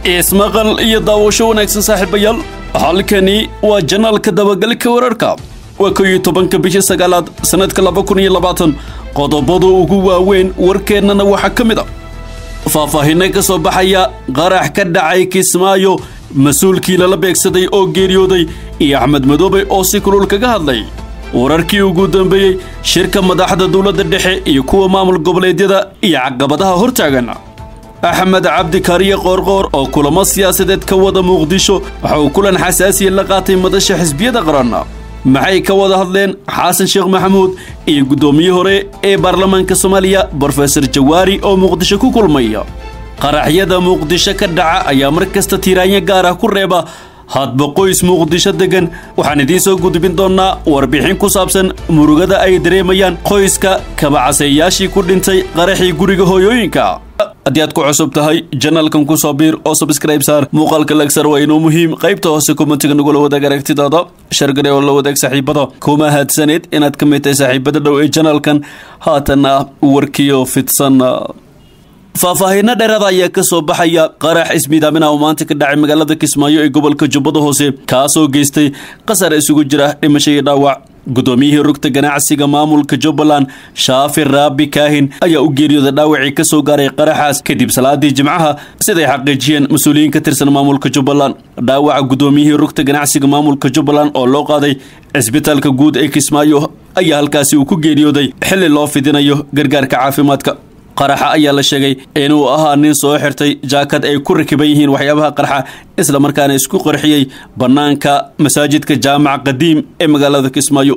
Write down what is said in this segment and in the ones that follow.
ismaqal iyo daawasho wanaagsan saaxiibayaal halkani waa janaalka dabagalka wararka waa kow iyo tobanka bishii sagaalaad sannadka laba kun iyo labaatan qodobada ugu waaweyn warkeennana waxaa ka mid a faahfaahinno ka soo baxaya qarax ka dhacay kismaayo mas-uulkii lala beegsaday oo geeriyooday iyo axmed madoobe oo si kulul kaga hadlay wararkii ugu dambeeyey shirka madaxda dowladda dhexe iyo kuwa maamul goboleedyada iyo caqabadaha hortaagan axmed cabdi kaariye qoorqoor oo kulamo siyaasadeed ka wada muqdisho waxa uu kulan xasaasiya la qaatay madasha xisbiyada qaran maxay ka wada hadleen xasan sheekh maxamuud iyo guddoomiye hore ee baarlamaanka soomaaliya brofesor jawaari oo muqdisho ku kulmaya qaraxyada muqdisho ka dhaca ayaa mar kasta tiiraanyo gaar ah ku reeba hadba qoys muqdisho degan waxaan idiin soo gudbin doonnaa warbixin ku saabsan murugada ay dareemayaan qoyska kabacaseeyaashii ku dhintay qaraxii guriga hooyooyinka haddii aad ku cusub tahay janalkan ku soo biir oo subscribe saar muuqaalka lagsar waa inuu muhiim qaybta hoose kommentiga nagula wadaag aragtidaada shargare oo la wadaag saaxiibada kuma haadsaneed inaad ka mid tahay saaxiibada dhow ee janalkan haatanna warkiyo fidsan faahfaahinno dheeraada ayaa ka soo baxaya qarax ismiidaaminaha oo maanta ka dhacay magaalada kismaayo ee gobolka jubbada hoose kaasoo geystay qasar isugu jira dhimasho iyo dhaawac guddoomiyihii rugta ganacsiga maamulka jubbaland shaafi raabi kaahin ayaa u geeriyooda dhaawacii ka soo gaaray qaraxaas kadib salaadii jimcaha siday xaqiijiyeen mas-uuliyiin ka tirsan maamulka jubbaland dhaawaca guddoomiyihii rugta ganacsiga maamulka jubbaland oo loo qaaday cisbitaalka guud ee kismaayo ayaa halkaasi uu ku geeriyooday xilli loo fidinayo gargaarka caafimaadka qaraxa ayaa la sheegay inuu ahaa nin soo xirtay jaakad ay ku rakiban yihiin waxyaabaha qarxa isla markaana isku qarxiyey bannaanka masaajidka jaamac qadiim ee magaalada kismaayo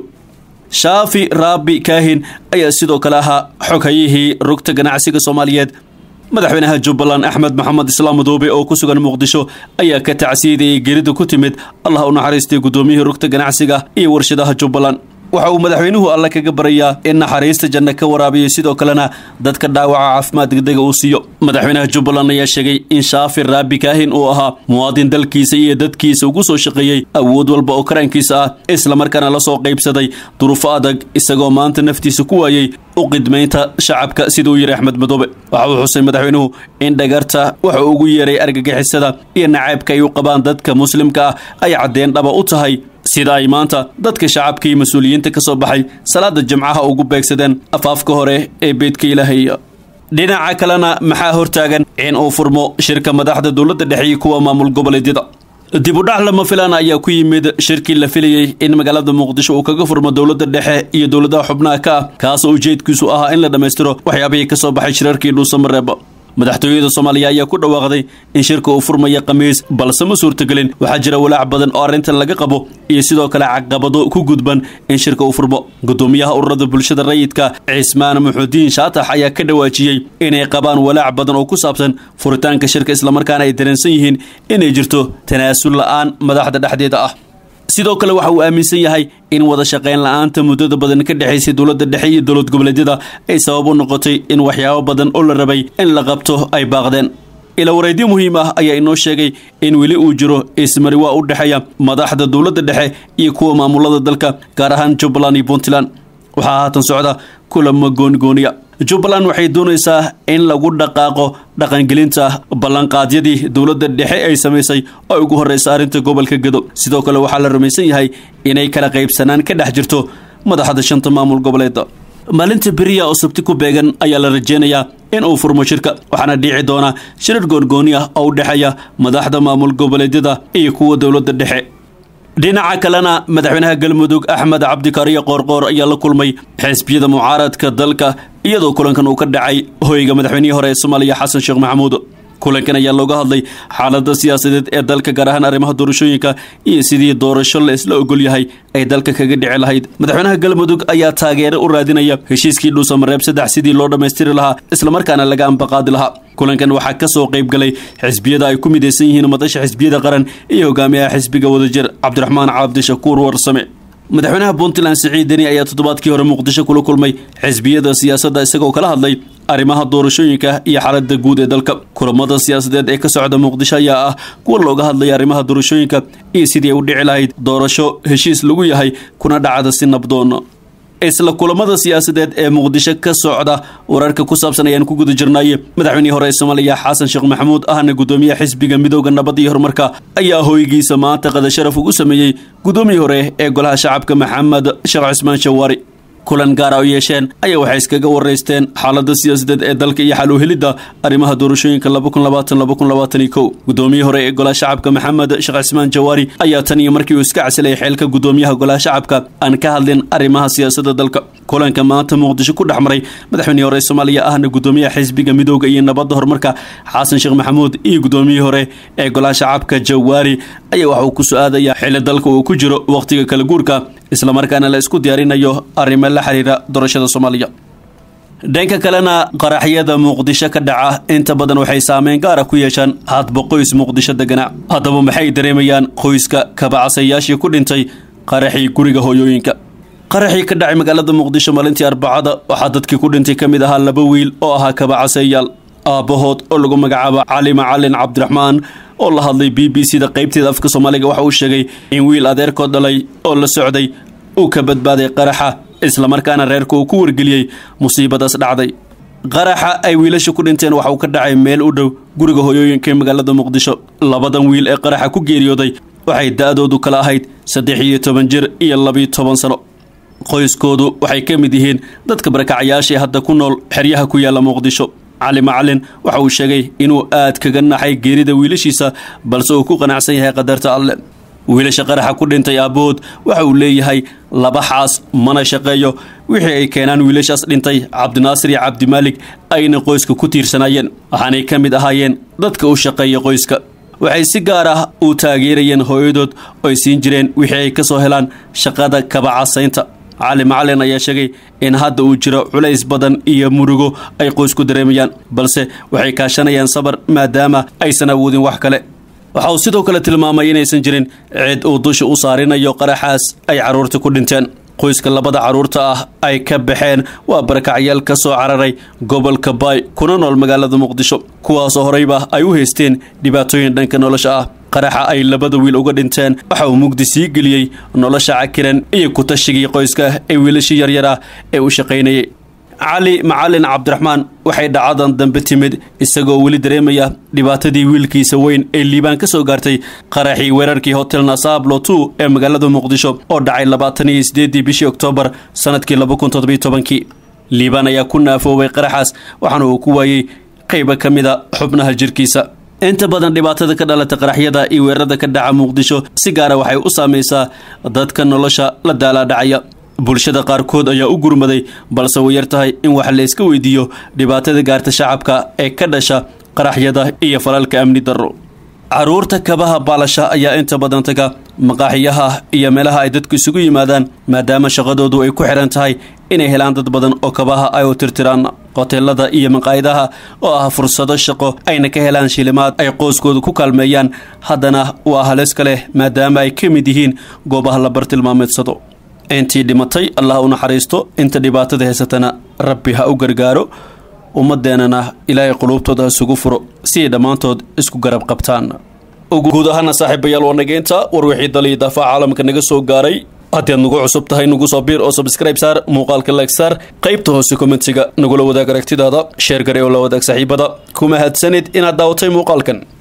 shaafi raabi kaahin ayaa sidoo kale ahaa xoghayihii rugta ganacsiga soomaaliyeed madaxweynaha jubbaland axmed maxamed islaam madoobe oo ku sugan muqdisho ayaa ka tacsiidayay gerida ku timid allah u naxariistay guddoomiyihii rugta ganacsiga iyo warshadaha jubbaland waxa uu madaxweynuhu alle kaga barayaa in naxariista janno ka waraabiyo sidoo kalena dadka dhaawaca caafimaad degdega uu siiyo madaxweynaha jubbaland ayaa sheegay in shaafi raabi kaahin uu ahaa muwaadin dalkiisa iyo dadkiisa ugu soo shaqeeyey awood walba oo karaankiisa ah islamarkaana la soo qaybsaday duruufo adag isagoo maanta naftiisa ku waayey u qidmaynta shacabka siduu yidhi axmed madoobe waxa uu xusay madaxweynuhu in dhagarta waxa ugu yeeray argagixisada iyo nacaybka ay u qabaan dadka muslimka ah ay caddeen dhaba u tahay sida ay maanta dadka shacabka iyo mas-uuliyiinta ka soo baxay salaada jimcaha ugu beegsadeen afaafka hore ee beedka ilaahay dhinaca kalena maxaa hortaagan in uu furmo shirka madaxda dowladda dhexe iyo kuwa maamul goboleedyada dib u dhac lama filaan ayaa ku yimid shirkii la filayey in magaalada muqdisho uu kaga furmo dowladda dhexe iyo dowladaha xubnaha ka ah kaasoo ujeedkiisu ahaa in la dhammaystiro waxyaabihii ka soo baxay shirarkii dhuusamareeba madaxtooyada soomaaliya ayaa ku dhawaaqday in shirka uu furmaya khamiis balse ma suurtagelin waxaa jira walaac badan oo arrintan laga qabo iyo sidoo kale caqabado ku gudban in shirka uu furmo guddoomiyaha ururada bulshada rayidka cismaan muxudiin shaatax ayaa ka dhawaajiyey inay qabaan walaac badan oo ku saabsan furitaanka shirka islamarkaana ay dareensan yihiin inay jirto tanaasul la'aan madaxda dhexdeeda ah sidoo kale waxa uu aaminsan yahay in wada shaqayn la-aanta muddada badan ka dhexaysay dowladda dhexe iyo dowlad goboleedyada ay sabab u noqotay in waxyaabo badan oo la rabay in la qabto ay baaqdeen ila wareedyo muhiim ah ayaa inoo sheegay in weli uu jiro ismari waa u dhexeeya madaxda dowladda dhexe iyo kuwa maamulada dalka gaar ahaan jubbaland iyo puntland waxaa haatan socda kulamo goonigooniya jubbaland waxay doonaysaa in lagu dhaqaaqo dhaqangelinta ballanqaadyadii dowladda dhexe ay samaysay oo ugu horreysa arrinta gobolka gedo sidoo kale waxaa la rumaysan yahay inay kala qaybsanaan ka dhex jirto madaxda shanta maamul goboleeda maalinta beriya oo sabti ku beegan ayaa la rajeynayaa in uu furmo shirka waxaana dhici doona shirar goongooni ah oo u dhexeeya madaxda maamul goboleedyada iyo kuwa dowladda dhexe dhinaca kalena madaxweynaha galmudug axmed cabdikaariye qoorqoor ayaa la kulmay xisbiyada mucaaradka dalka iyadoo kulankan uu ka dhacay hoyga madaxweynihii hore ee soomaaliya xasan sheekh maxamuud kulankan ayaa looga hadlay xaalada siyaasadeed ee dalka gaar ahaan arrimaha doorashooyinka iyo sidii doorasho la isla ogol yahay ay dalka kaga dhici lahayd madaxweynaha galmudug ayaa taageero u raadinaya heshiiskii dhuusamareeb saddex sidii loo dhammaystiri lahaa islamarkaana laga ambaqaadi lahaa kulankan waxaa ka soo qayb galay xisbiyada ay ku midaysan yihiin madasha xisbiyada qaran iyo hogaamiyaha xisbiga wadajir cabdiraxmaan cabdishakuur warsame madaxweynaha puntland siciid deni ayaa toddobaadkii hore muqdisho kula kulmay xisbiyada siyaasadda isagoo kala hadlay arrimaha doorashooyinka iyo xaalada guud ee dalka kulamada siyaasadeed ee ka socda muqdisho ayaa ah kuwa looga hadlaya arrimaha doorashooyinka iyo sidii ay u dhici lahayd doorasho heshiis lagu yahay kuna dhacda si nabdoon isla kulamada siyaasadeed ee muqdisho ka socda wararka ku saabsan ayaan ku guda jirnay madaxweynihii hore ee soomaaliya xasan sheekh maxamuud ahna gudoomiyaha xisbiga midooda nabad iyo horumarka ayaa hoygiisa maanta qada sharaf ugu sameeyey gudoomiyii hore ee golaha shacabka maxamed sheekh cismaan shawaari kulan gaara u yeesheen ayaa waxay iskaga waraysteen xaalada siyaasadeed ee dalka iyo xal u helidda arrimaha doorashooyinka gudoomiyii hore ee golaha shacabka maxamed sheekh cismaan jawaari ayaa tan iyo markii uu iska casilay xeelka gudoomiyaha golaha shacabka aan ka hadlin arrimaha siyaasadda dalka kulanka maanta muqdisho ku dhex maray madaxweynihii hore ee soomaaliya ahna gudoomiyaha xisbiga midooda iyo nabadda horumarka xasan sheekh maxamuud iyo gudoomiyihii hore ee golaha shacabka jawaari ayaa waxa uu ku su-aadayaa xili dalka uu ku jiro wakhtiga kala guurka islamarkaana la isku diyaarinayo arrimo la xiriira doorashada soomaaliya dhanka kalena qaraxyada muqdisho ka dhaca inta badan waxay saameyn gaara ku yeeshaan hadba qoys muqdisho degana haddaba maxay dareemayaan qoyska kabacasayaashii ku dhintay qaraxii guriga hooyooyinka qaraxii ka dhacay magaalada muqdisho maalintii arbacada waxaa dadkii ku dhintay ka mid ahaa laba wiil oo ahaa kabacasayaal aabbahood oo lagu magacaabo cali macalin cabdiraxmaan oo la hadlay b b c da qaybteeda afka soomaaliga waxa uu sheegay in wiil adeerkood dhalay oo la socday uu ka badbaaday qaraxa islamarkaana reerka uu ku wargeliyey musiibadaas dhacday qaraxa ay wiilasha ku dhinteen waxa uu ka dhacay meel u dhow guriga hooyooyinka ee magaalada muqdisho labadan wiil ee qaraxa ku geeriyooday waxay da-doodu kala ahayd saddex iyo toban jir iyo labiyo toban sano qoyskoodu waxay ka mid yihiin dadka barakacayaashii hadda ku nool xeryaha ku yaalla muqdisho cali macalin waxa uu sheegay inuu aad kaga naxay geerida wiilashiisa balse uu ku qanacsan yahay qadarta alle wiilasha qaraxa ku dhintay aabbahood waxa uu leeyahay laba xaas mana shaqeeyo wixii ay keenaan wiilashaas dhintay cabdinaasir iyo cabdimaalig ayna qoyska ku tiirsanaayeen waxaanay ka mid ahaayeen dadka u shaqeeya qoyska waxay si gaar ah u taageerayeen hooyadood oo ay siin jireen wixii ay ka soo helaan shaqada kabacasaynta cali macalin ayaa sheegay in hadda uu jiro culays badan iyo murugo ay qoysku dareemayaan balse waxay kaashanayaan sabar maadaama aysan awoodin wax kale waxa uu sidoo kale tilmaamay inaysan jirin cid uu dusha u saarinayo qaraxaas ay carruurta ku dhinteen qoyska labada carruurta ah ay ka baxeen waa barakacyaal ka soo cararay gobolka baay kuna nool magaalada muqdisho kuwaasoo horeyba ay u haysteen dhibaatooyin dhanka nolosha ah qaraxa ay labada wiil uga dhinteen waxa uu mugdi sii geliyey nolosha cakiran iyo ku-tashigii qoyska ee wiilashii yaryar ah ee u shaqaynayay cali macalin cabdiraxmaan waxay dhacadan dambe timid isagoo weli dareemaya dhibaatadii wiilkiisa weyn ee liibaan ka soo gaartay qaraxii weerarkii hotel nasablo two ee magaalada muqdisho oo dhacay labaatan iyo sideedii bishii oktoobar sanadkii laba kun toddobiyo tobankii liibaan ayaa ku naafoobay qaraxaas waxaana uu ku waayey qayba ka mida xubnaha jirkiisa inta badan dhibaatada ka dhalata qaraxyada iyo weerarada ka dhaca muqdisho si gaara waxay u saamaysaa dadka nolosha la daalaadhacaya bulshada qaarkood ayaa u gurmaday balse way yar tahay in wax la iska weydiiyo dhibaatada gaarta shacabka ee ka dhasha qaraxyada iyo falalka amni darro caruurta kabaha baalasha ayaa inta badan taga maqaaxiyaha iyo meelaha ay dadku isugu yimaadaan maadaama shaqadoodu ay ku xihan tahay inay helaan dad badan oo kabaha ay u tirtiraan hoteelada iyo maqaayadaha oo ah fursado shaqo ayna ka helaan shilimaad ay qoyskooda ku kaalmeeyaan haddana waa halis ka leh maadaama ay ka mid yihiin goobaha la bartilmaameedsado intii dhimatay allah u naxariisto inta dhibaatada haysatana rabbi ha u gargaaro ummadeennana ilaahay quluubtooda ha isugu furo si ay dhammaantood isku garab qabtaan guud ahaana saaxiibayaal waa nageynta war wixii daliyo daafaca caalamka naga soo gaaray haddii aad nagu cusub tahay nagu soo biir oo subscribe saar muuqaalka like saar qaybta hoose kommentiga nagula wadaag aragtidaada sheer gare oo la wadaag saaxiibada ku mahadsanid inaad daawatay muuqaalkan